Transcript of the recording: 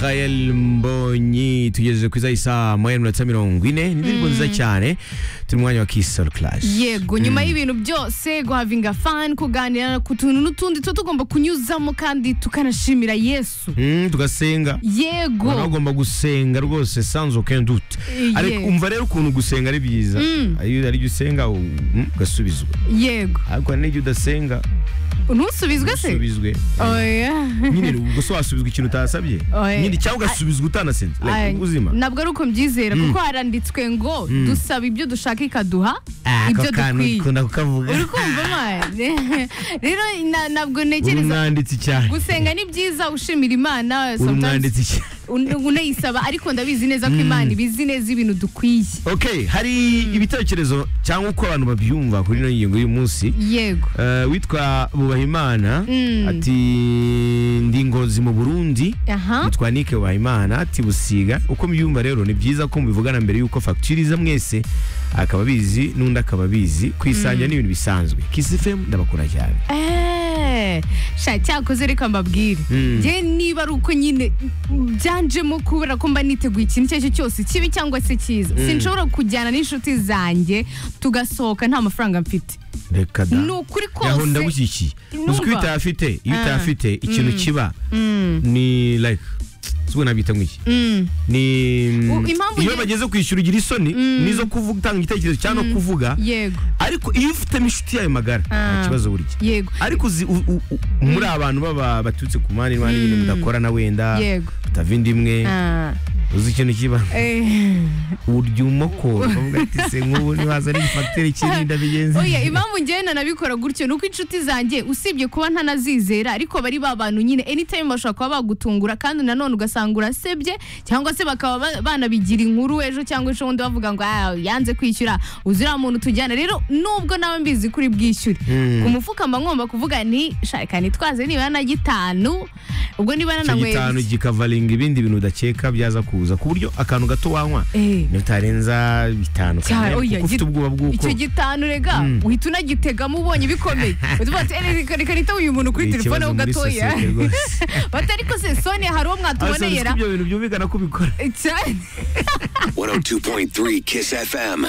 Rael Mbonyi tugeze kwiza isaa moya minota mirongo ine ni indirimbo nziza cyane turi mu mwanya wa Kiss Soul Clash yego nyuma y'ibintu byose guhavinga fani kuganira ku tuntu n'utundi tuba tugomba kunyuzamo kandi tukanashimira yesu Mm, tugasenga yego Abantu bagomba gusenga rwose sans aucun doute Eh, ariko yes. umva rero ukuntu gusenga ari byiza Mm. iyo ari usenga u- mm, ugasubizwa yego ariko hari n'igihe udasenga ntusubizwe se usubizwe oya nyine ubwo so wasubizwa ikintu utasabye Oya. nyine cyangwa ugasubizwa utanasenze Like, Ay, ubuzima ntabwo ari uko mbyizera Mm. kuko haranditswe ngo dusaba ibyo dushaka ikaduha ibyo dukwiye kukavuga uri kumva mani rero na- ntabwo uri ntekereza umwanditsi cyane gusenga ni byiza ushimira imana uri sometimes umwanditsi cyane un- unayisaba ariko ndabizi neza ko imana ibizi neza ibintu dukwiye okay hari ibitekerezo cyangwa uko abantu babyumva kuri ino ngingo y'umunsi yego Eh, witwa bubahimana Mm. ati ndi ngozi mu burundi aha witwa nike bubahimana ati busiga uko mbyumva rero ni byiza ko mubivugana mbere y'uko fagitiriza mwese akaba abizi n'undi akaba abizi kwisangira ni ibintu bisanzwe kisi femu ndabakunda cyane Eh, sha cyakoze reka mbabwire Mm. njye niba ari uko nyine byanjemo kubera ko mba niteguye ikintu icyo ari cyo cyose kibi cyangwa se cyiza sinshobora kujyana n'inshuti zanjye tugasohoka nta mafaranga mfite reka da ni ukuri yaho kose ndagushyigikiye Numva. uzi ko iyo utahafite iyo Ah. utahafite ikintu kiba ni like ubwo nabyita nk'iki Mm. ni U- impamvu iyo ye- bageze kwishyura ugira isoni nizo kuvuga utanga igitekerezo cyangwa no kuvuga yego ariko iyo ufitemo inshuti yayo magara nta Ah. kibazo burya yego ariko uzi u- u- u- muri abantu baba baturutse ku mpande n'impande ibintu mudakorana wenda yego utava inda imwe Ah. uzi ikintu kiba Eh. urya umoko bavuga ati se nk'ubu ntiwaza n'igifagiteri cy'irinda bigenze oya impamvu njyewe nanabikora gutyo ni uko inshuti zanjye usibye kuba ntanazizera ariko bari ba bantu nyine anytime bashobora kuba bagutungura kandi nanone ugasanga urasebye cyangwa se bakaba ba- banabigira inkuru ejo cyangwa ejo bundi bavuga ngo "Ah, yanze kwishyura uzi uriya muntu tujyana rero nubwo nawe mbizi kuri bwishyure Hmm. ku mufuka mba ngomba kuvuga nti shaka nitwaze nibura na gitanu ubwo niba icyo gitanu nananyweye gikavaringa ibindi bintu udakeka byaza kuza ku buryo akantu gato wanywa Eh. ntutarenza bitanu Cyane, kamwe, oya, kuko ufite gi- ubwoba bw'uko icyo gitanu rega uhita unagitegamo ubonye bikomeye utuvuga ati "Eh, reka reka nitabe uyu muntu kuri Ni telefone ikibazo ho muri gatoya sosiyete rwose. bati ariko se soni hari uwo mwatuboneye ra ibyo bintu byumvikana ko ubikora cyane 102.3 Kiss FM.